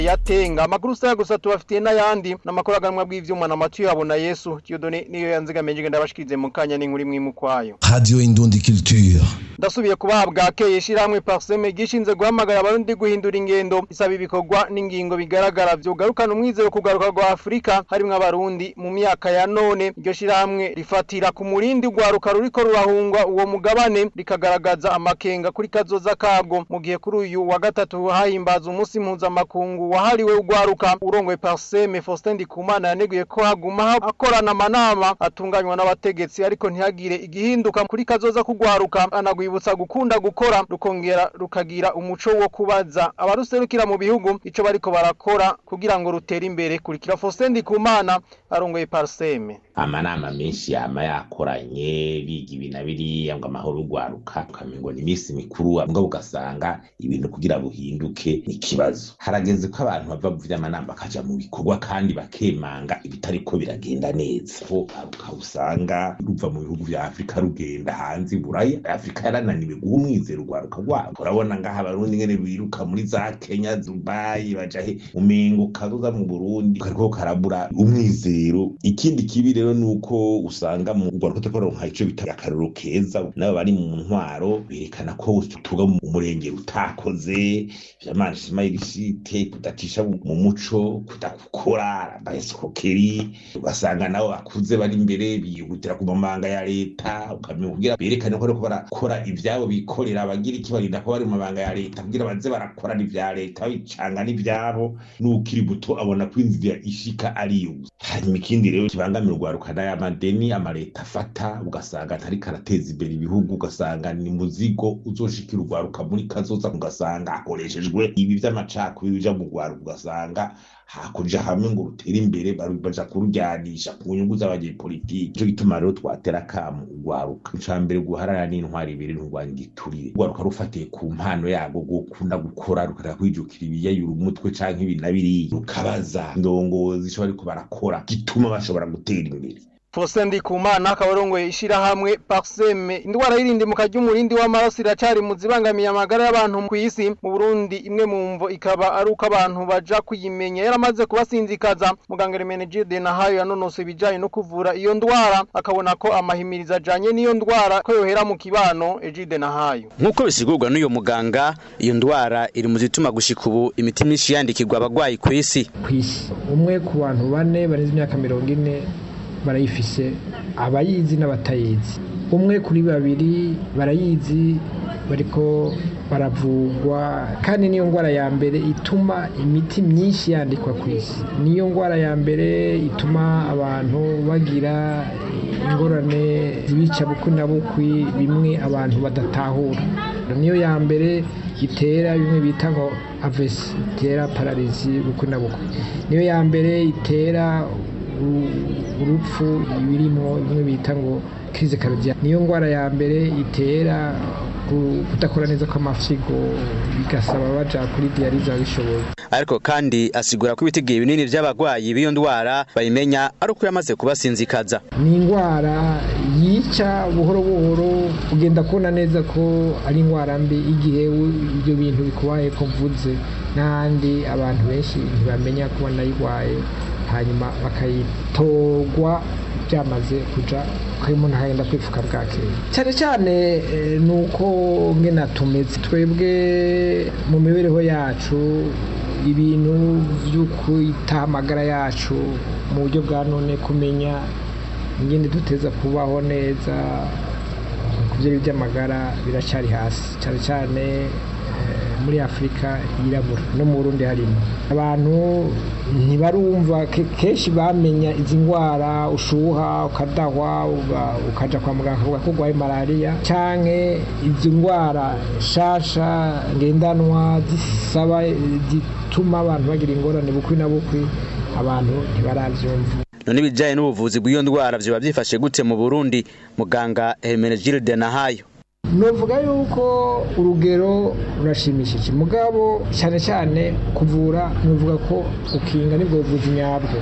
yatenga amakuru saya gusa tubafitiye n'ayandi n'amakuru aganwa bw'ivyuma na Mathieu yabona Yesu Dieudonné niyo yanzigamije ngenda bashikirize mu kanya n'inkuru imwe mu kwayo Radio Indundi Culture. ndasubiye kubahabwa keye ishirahamwe Parseme gishinze guhamagara abarundi guhindura ingendo isaba ibikorwa n'ingingo bigaragara vyugarukana umwizero kugaruka rwa Afrika harimwo abarundi mu myaka ya none iryo shirahamwe rifatira ku murindi rwaruka ruriko rurahungwa uwo mugabane rikagaragaza amakenga kuri kazoza kabwo mu gihe kuri uyu wa gatatu hahimbaza umunsi mpuzamakungu wahariwe ugwaruka urongoye Parseme Faustin Ndikumana yaneguye ko haguma akorana amanama atunganywa n'abategetsi ariko ntihagire igihinduka kuri kazoza kugwaruka anagwibutsa gukunda gukora rukongera rukagira umuco wo kubaza abaruserukira mu bihugu ico bariko barakora kugira ngo rutere imbere kurikira Faustin Ndikumana arongoye Parseme amanama menshi yama yakoranye biga ibi na biriya ngo amahoro ugwaruka ukamengo ni iminsi mikuru mbwa ugasanga ibintu kugira buhinduke ni ikibazo harageze ko abantu bava mu vy'amanama bakaja mu bikorwa kandi bakemanga ibitariko biragenda neza ko aruka usanga ruva mu bihugu vya afurika rugenda hanze buraya afurika yarananiwe guha umwizero ugwaruka rwabo urabona ngaha abarundi ngene biruka muri za kenya dubayi baja he umengo kazoza mu burundi kariko karabura umwizero ikindi kibi rero nuko usanga mu rwanda tutakoronka ico bita akarero keza nabo bari mu ntwaro berekana ko tuga mu murenge utakoze vyamanishima irishite kudacisha mu muco kudakukora baesokeri ugasanga nabo bakuze bari imbere biyihutira ku mabanga ya leta ukamenya kugira berekane ko bariko barakora ivyabo bikorera abagira iki barinda ko bari mu mabanga ya leta kugira baze barakorana ivya leta bicanga n'ivyabo n'ukiri buto abona ko inzira ishika ariyo hanyuma ikindi rero kibangamira urwaruka n'ayamadeni amaleta afata ugasanga atari karateza imbere ibihugu ugasanga ni muzigo uzoshikira urwaruka muri kazoza ugasanga hakoreshejwe ibi vy'amacakubiri bija mu rwaruka ugasanga hakuja hamwe ngo rutere imbere baja kurujyanisha ku nyungu z'abanyepolitiki ico gituma rero twatera akamu urwaruka ica mbere guharara n'intwari ibiri nturwanya igiturire urwaruka rufatiye ku mpano yarwo gukunda gukora rukareka kwijukira ibiyayura umutwe canke ibi na biriya rukabaza ndongozi ico bariko barakora gituma bashobora gutera imbere Faustin Ndikumana akaba arongoye ishirahamwe Parseme indwara y'irindimuka ry'umurindi w'amaraso iracari mu zibangamiye amagara y'abantu ku isi mu Burundi imwe mu mvo ikaba ari uko abantu baja kuyimenya yaramaze kubasinzikaza muganga Remenegide Nahayo yanonose ibijanye no kuvura iyo ndwara akabona ko amahimiriza ajanye n'iyo ndwara ko yohera mu kibano Egide Nahayo nk'uko bisigurwa n'uyo muganga iyo ndwara iri mu zituma gushika ubu imiti myinshi yandikirwa abagwayi ku isi ku isi umwe ku bantu bane barenze imyaka mirongo ine barayifise abayizi n'abatayizi umwe kuri babiri barayizi bariko baravurwa kandi niyo ndwara ya mbere ituma imiti myinshi yandikwa ku isi niyo ndwara ya mbere ituma abantu bagira ingorane zibica bukwi na bukwi bimwe abantu badatahura niyo ya mbere itera bimwe bita ngo avesi itera pararizi bukwi na bukwi niyo ya mbere itera urupfu birimo bimwe bita ngo kirize karodiya niyo ndwara ya mbere itera kudakora neza kw'amafyigo bigasaba baja kuri diyariza bishoboye ariko kandi asigura ko ibitigiye binini by'abagwayi b'iyo ndwara bayimenya ari uko yamaze kubasinzikaza ni indwara yica buhoro buhoro ugenda kubona neza ko ari indwara mbi igihe ibyo bintu bikubaye ko mvuze n'ahandi abantu benshi ntibamenya ko banayirwaye hanyuma bakayitorwa byamaze kuja ko umuntu agenda kwifuka bwakeye cyane cyane ni uko ngena tumeze twebwe mu mibereho yacu ibintu byo kwita amagara yacu mu buryo bwa none kumenya ingene duteza kubaho neza ku byo by'amagara biracyari hasi cyane cyane muri afurika yirabura no mu burundi harimo abantu ntibarumva kenshi bamenya izi ndwara ushuha ukadahwa ukaja kwa muganga akavuga ko urwaye malariya canke izi ndwara nshasha ngendanwa zisaba zituma abantu bagira ingorane bukwi na bukwi abantu ntibaravyumva none ibijanye n'ubuvuzi bw'iyo ndwara vyoba vyifashe gute mu burundi muganga hermenegilde nahayo novuga yuko urugero rurashimishije mugabo cyane cyane kuvura novuga ko ukinga nibwo buvuzi nyabwo